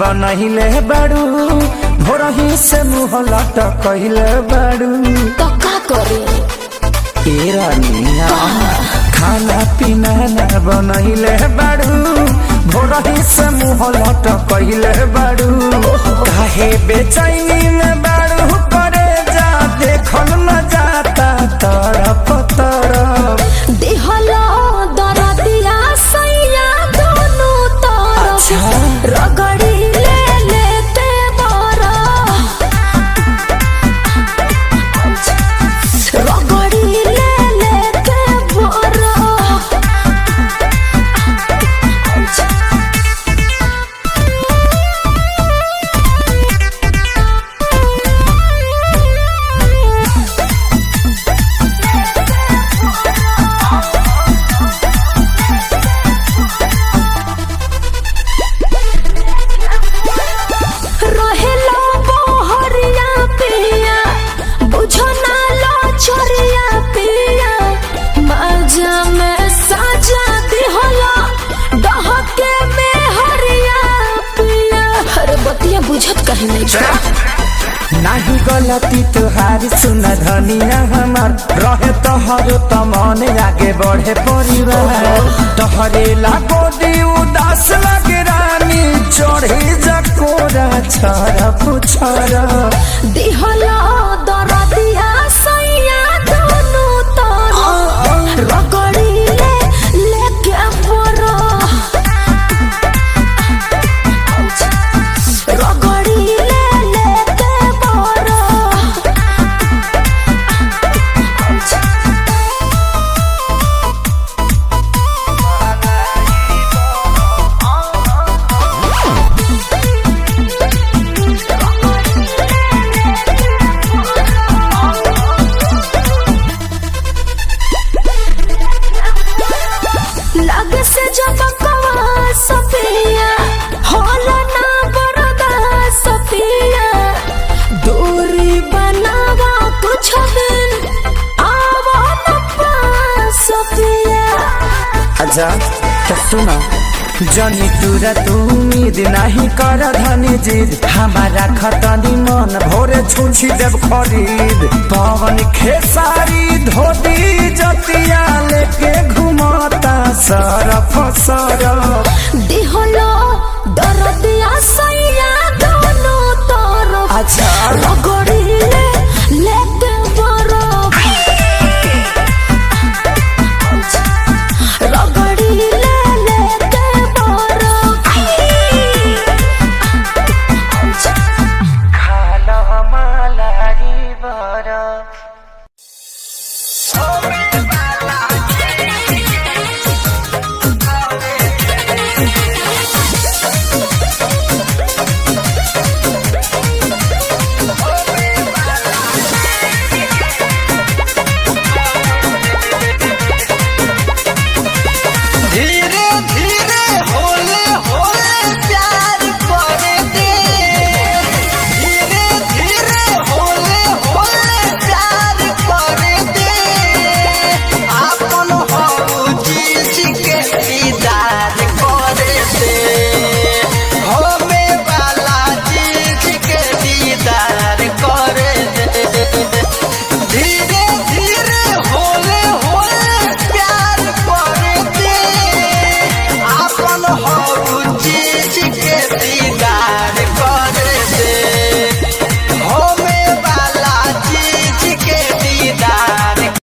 बनहिले बाड़ू भोरही से मुँह लटकहिले बाड़ू तो का करे ए रानिया खाना पीना ना बनहिले बाड़ू भोरही से मुँह लटकहिले बाड़ू काहे बेचैनी में बाड़ू करे जा देखल न जाता तरफ तरफ देहला दरदिया सैया दोनों तरफ अच्छा। रगड़ी ले लेते बरा रगड़ी ले लेते बरा रहेला बहरिया पिया बुझो ना लो छोरिया पिया मजा में साजा दिहला डहके में हरिया पिया अरे बतिया बुझत कहीं नहीं बा। नाही गलती तुहारी सुन धनिया हमार रहे तोहरो त मन आगे बढ़े परिवार तोहरे लागो दी उदास लगे रानी चढ़े जकोरा छरा पुछरा दिहला दरदिया सैया दोनों तरफ रगड़ी ले लेके बरा रगड़ी ले लेके बरा लग से जब कवा सफिया होला ना बरदा सफिया दूरी बनावा कुछ दिन आवा न पास सफिया अच्छा तो सुना जनी तुरा तू उम्मीद नहीं कर धनी जीद हमारा खतनी मन भोरे छुछी देव खरीद पवन खेसारी धोती जतिया लेके घुमाता सरफ सरफ